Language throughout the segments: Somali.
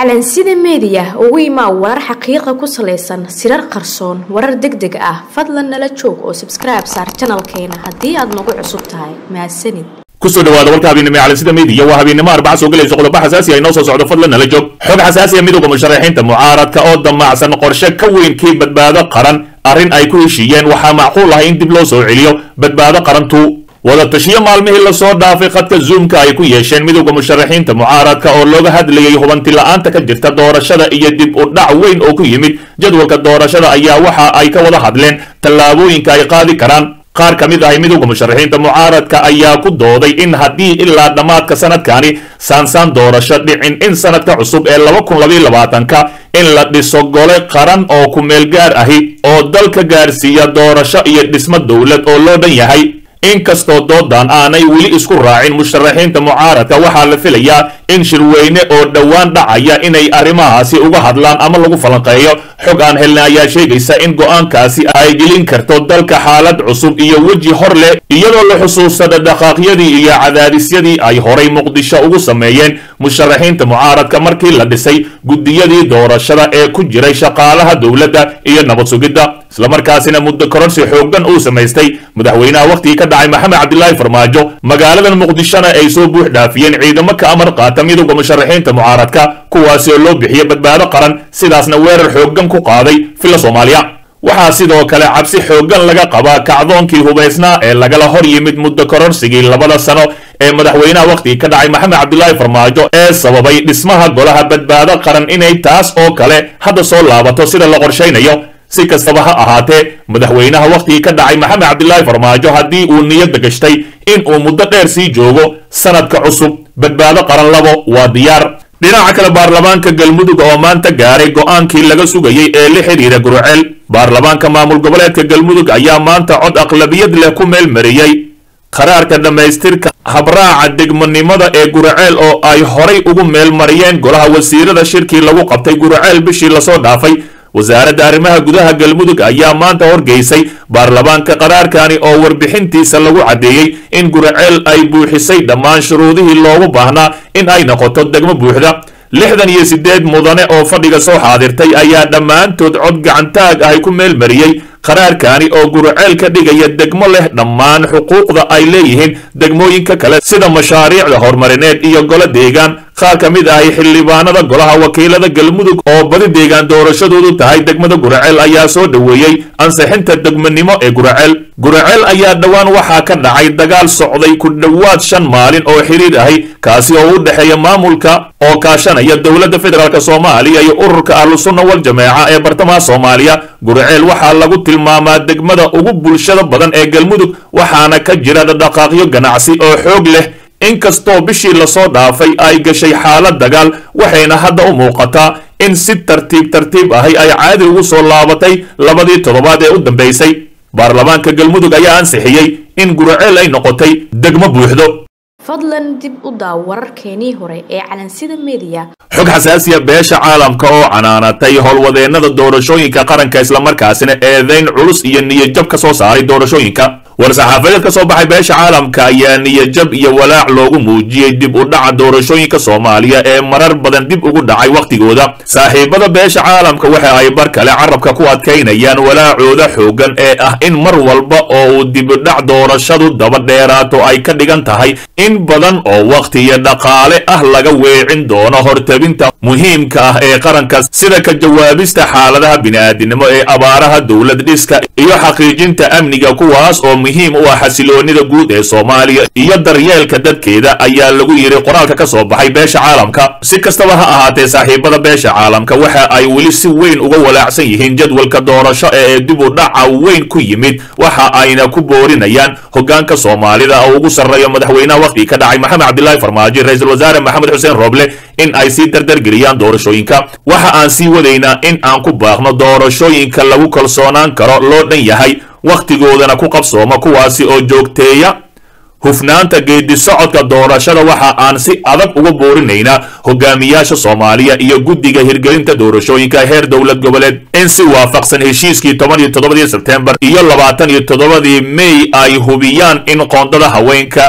calansida meediya ugu imaa warar xaqiiqa ku salaysan sirar qarsoon warar deg deg ah fadlan nala joog oo sabskribe saar janalkeena haddii aad nagu cusub tahay mahadsanid kusoo dhawaada warka habeennimo ee calansida meediya waa habeennimo arbaca soo gelayso qodobo xasaasi ah inoo soo socdo fadlan nala joog xog xasaasi ah midowga musharaxiinta mucaaradka oo damacsan qorshe ka weyn kii badbaado qaran arrin ay ku heshiiyeen waxaa macquul ah in dib loo soo celiyo badbaado qarantu wadatashiyo maalmihii lasoo dhaafay khadka zoomka ay ku yeesheen midowda musharaxiinta mucaaradka oo looga hadlayay hubanti la-aanta ka jirta doorashada iyo dib u dhac weyn oo ku yimid jadwalka doorashada ayaa waxa ay ka wada hadleen tallaabooyinka ay qaadi karaan qaar ka mid ahay midowda musharaxiinta mucaaradka ayaa ku dooday in haddii ilaa dhammaadka sanadkani saansaan doorasho dhicin in sanadka cusub ee laba kun labaiyo labaatanka in la dhiso gole qaran oo ku meel gaar ahi oo dalka gaarsiiya doorasho iyo dhismo dowlad oo loo dhan yahay inkastoo doodan aanay weli isku raacin musharaxiinta mucaaradka waxaa la filayaa in shirweyne oo dhowaan dhacaya inay arrimahaasi uga hadlaan ama lagu falanqeeyo xog aan helna ayaa sheegaysa in go'aankaasi ay gelin karto dalka xaalad cusub iyo weji hor leh iyadoo la xusuusada dhaqaaqyadii iyo cadaadisyadii ay horay muqdisho ugu sameeyeen musharaxiinta mucaaradka markii la dhisay guddiyadii doorashada ee ku jiray shaqaalaha dowladda iyo nabad sugidda islamarkaasina muddo kororsi xooggan uu samaystay madaxweynaha wakhtigii ka dhacay maxamed cabdilaahi farmaajo magaaladan muqdishona ay soo buux dhaafiyeen ciidamo ka amar qaata midowda musharaxiinta mucaaradka kuwaasi oo loo bixiya badbaado qaran sidaasna weerar xooggan ku qaaday filla soomaaliya waxaa sidoo kale cabsi xooggan laga qabaa kacdoonkii hubaysnaa ee lagala hor yimid muddo kororsigii labada sano ee madaxweynaha wakhtigii ka dhacay maxamed cabdilaahi farmaajo ee sababay dhismaha golaha badbaado qaran inay taas oo kale hadda soo laabato sida la qorshaynayo si kastaba ha ahaatee madaxweynaha wakhtigii ka dhacay maxamed cabdilaahi farmaajo haddii uu niyadda gashtay in uu muddo dheer sii joogo sanadka cusub badbaado qaran labo waa diyaar dhinaca kale baarlamaanka galmudug oo maanta gaaray go'aankii laga sugayey ee la xidhiira guruceel baarlamaanka maamul goboleedka galmudug ayaa maanta cod aqlabiyad leh ku meel mariyey qaraarka dhammaystirka habraaca degmonimada ee guruceel oo ay horay ugu meel mariyeen golaha wasiirada shirkii lagu qabtay guruceel bishii lasoo dhaafay wasaaradda arrimaha gudaha galmudug ayaa maanta horgeysay baarlamaanka qaraarkani oo warbixintiisa lagu caddeeyey in guraceel ay buuxisay dhammaan shuruudihii loogu baahnaa in ay noqoto degmo buuxda lixdan iyo siddeed mudane oo fadhiga soo xaadirtay ayaa dhammaantood cod gacantaag ahy ku meel mariyey qaraarkani oo guraceel ka dhigaya degmo leh dhammaan xuquuqda ay leeyihiin degmooyinka kale sida mashaariicda horumarineed iyo golo deegaan qaar ka mid ahay xildhibaanada golaha wakiilada galmudug oo badi deegaan doorashadoodu tahay degmada guraceel ayaa soo dhoweeyey ansixinta degmonimo ee guraceel guraceel ayaa dhowaan waxaa ka dhacay dagaal socday ku dhowaad shan maalin oo xiriir ahi kaasi oo u dhexeeya maamulka oo kaashanaya dowladda federaalk soomaaliya iyo ururka ahlusunna wal jameeca ee bartamaha soomaaliya guraceel waxaa lagu tilmaamaa degmada ugu bulshada badan ee galmudug waxaana ka jira dhaqaaqyo ganacsi oo xoog leh inkastoo bishii lasoo dhaafay ay gashay xaalad dagaal waxayna hadda u muuqataa in si tartiib tartiib ahi ay caadi ugu soo laabatay labadii toddobaad ee u dambaysay baarlamaanka galmudug ayaa ansixiyey in guraceel ay noqotay degmo buuxdo fadlan dib u daaw wararkeenii hore ee calansida meediya xog xasaasiya beesha caalamka oo canaanatay howlwadeennada doorashooyinka qaranka islamarkaasina eedayn culus iyo niyadjab ka soo saaray doorashooyinka war-saxaafadeed ka soo baxay beesha caalamka ayaa niyadjab iyo walaac loogu muujiyey dib u dhaca doorashooyinka soomaaliya ee marar badan dib ugu dhacay wakhtigooda saaxiibada beesha caalamka waxa ay bar kale carabka ku adkaynayaan walaacooda xooggan ee ah in mar walba oo uu dibudhac doorashadu daba dheeraato ay ka dhigan tahay in badan oo wakhti iyo dhaqaale ah laga weecin doono hortabinta muhiimka ah ee qaranka sida ka jawaabista xaaladaha bini'aadinimo ee abaaraha dowlad dhiska iyo xaqiijinta amniga kuwaas oo muhiim u ah xasiloonida guud ee soomaaliya iyo daryeelka dadkeeda ayaa lagu yidhi qoraalka ka soo baxay beesha caalamka si kastaba ha ahaatee saaxiibada beesha caalamka waxa ay weli si weyn uga walaacsan yihiin jadwalka doorasho ee dib u dhaca weyn ku yimid waxa ayna ku boorinayaan hogaanka soomaalida oo ugu sarreeya madaxweynaha wakhtigii ka dhacay maxamed cabdilaahi farmaajo ra-iisul wasaare maxamed xuseen rooble in ay sii dardargeliyaan doorashooyinka waxa aan sii wadaynaa in aan ku baaqno doorashooyinka lagu kalsoonaan karo loo dhan yahay wakhtigoodana ku qabsooma kuwaasi oo joogteeya hufnaanta geedi socodka doorashada waxa aan si adag uga boorinaynaa hogaamiyaasha soomaaliya iyo guddiga hirgelinta doorashooyinka heer dowlad goboleed in si waafaqsan heshiiskii toban iyo toddobadii sebtembar iyo labaatan iyo toddobadii may ay hubiyaan in qoondada haweenka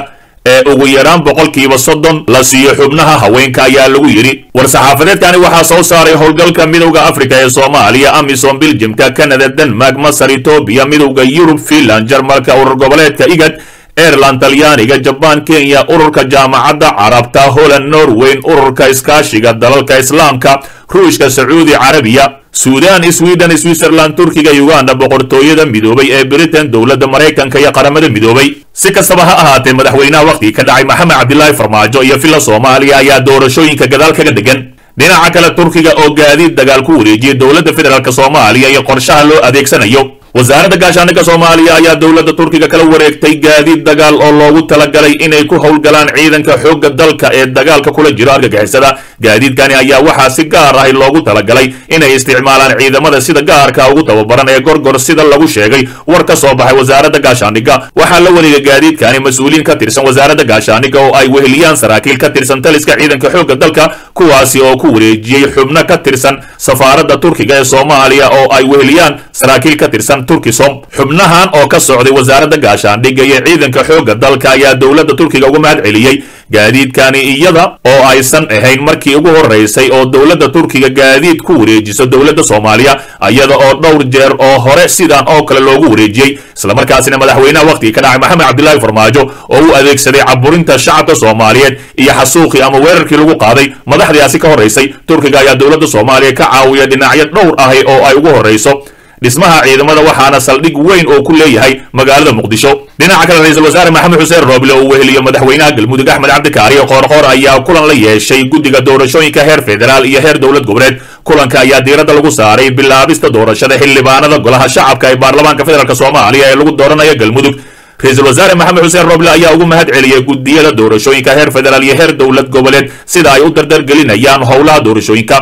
ee ugu yaraan boqolkiiba soddon la siiyo xubnaha haweenka ayaa lagu yidhi war-saxaafadeedkani waxaa soo saaray howlgalka midowda afrika ee soomaaliya amisom biljimka canada denmark masar etoobiya midowda yurub finland jarmalka urur goboleedka igad aireland talyaaniga jabaan kenya ururka jaamacadda carabta holland norweyn ururka iskaashiga dalalka islaamka ruushka sacuudi carabiya suudan sweden switzerland turkiga uganda boqortooyada midoobay ee britain dowladda maraykanka iyo qaramada midoobay si kastaba ha ahaatee madaxweynaha wakhtigii ka dhacay maxamed cabdilaahi farmaajo iyo villa soomaaliya ayaa doorashooyinka gadaal kaga degan dhinaca kale turkiga oo gaadiid dagaal ku wareejiyay dowladda federaalk soomaaliya iyo qorshaha loo adeegsanayo wasaaradda gaashaandhigga soomaaliya ayaa dowladda turkiga kala wareegtay gaadiid dagaal oo loogu talagalay inay ku howlgalaan ciidanka xoogga dalka ee dagaalka kula jiro argagixisada gaadiidkani ayaa waxaa si gaar ahi loogu talagalay inay isticmaalaan ciidamada sida gaarka ugu tababaran ee gorgor sida lagu sheegay war ka soo baxay wasaaradda gaashaandhigga waxaa la wareegay gaadiidkani mas-uuliyiin ka tirsan wasaaradda gaashaandhigga oo ay weheliyaan saraakiil ka tirsan taliska ciidanka xoogga dalka kuwaasi oo ku wareejiyey xubno ka tirsan safaaradda turkiga ee soomaaliya oo ay weheliyaan saraakiil ka tirsan turkisom xubnahan oo ka socday wasaaradda gaashaandhigga iyo ciidanka xoogga dalka ayaa dowladda turkiga uga mahad celiyey gaadiidkani iyada oo aysan ahayn markii ugu horeysay oo dowladda turkiga gaadiid ku wareejiso dowladda soomaaliya iyada oo dhowr jeer oo hore sidan oo kale loogu wareejiyey islamarkaasina madaxweynaha wakhtigii ka dhacay maxamed cabdilaahi farmaajo oo u adeegsaday caburinta shacabka soomaaliyeed iyo xasuuqii ama weerarkii lagu qaaday madaxdaasi ka horeysay turkiga ayaa dowladda soomaaliya ka caawiya dhinacyo dhowr ahi oo ay ugu horeyso dhismaha ciidamada waxaana saldhig weyn oo ku leeyahay magaalada muqdisho dhinaca kale ra-iisul wasaare maxamed xuseen rooble oo weheliyo madaxweynaha galmudug axmed cabdikaariyo qoorqoor ayaa kulan la yeeshay guddiga doorashooyinka heer federaal iyo heer dowlad goboleed kulanka ayaa diiradda lagu saaray bilaabista doorashada xildhibaanada golaha shacabka ee baarlamaanka federaalk soomaaliya ee lagu dooranayo galmudug ra-iisul wasaare maxamed xuseen roble ayaa ugu mahad celiyey guddiyada doorashooyinka heer federaal iyo heer dowlad goboleed sida ay u dardargelinayaan howlaha doorashooyinka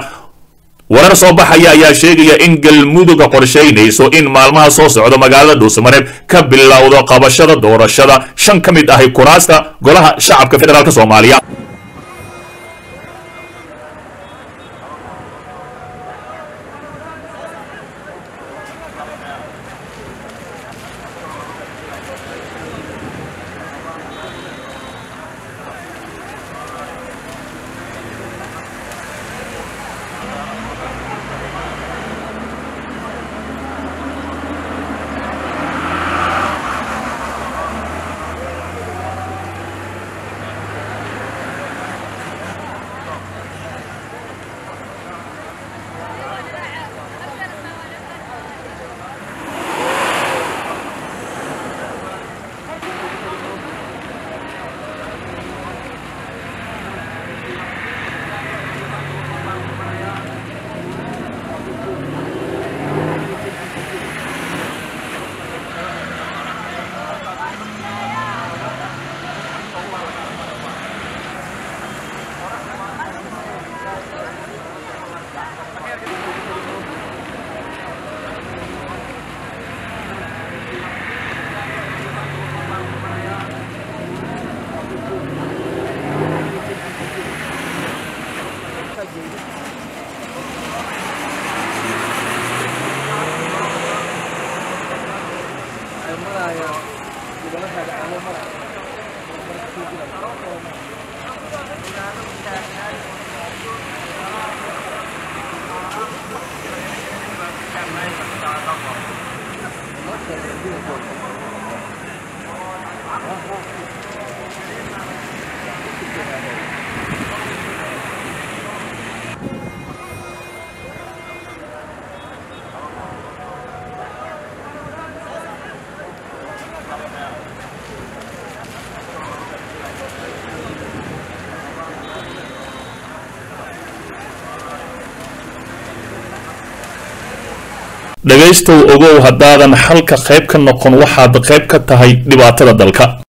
warar soo baxaya ayaa sheegaya in galmuduga qorshaynayso in maalmaha soo socda magaalada dhuusamareeb ka bilowdo qabashada doorashada shan ka mid ahi kuraasta golaha shacabka federaalk soomaaliya dhegaystow ogow haddaadan xalka qayb ka noqon waxaad qayb ka tahay dhibaatada dalka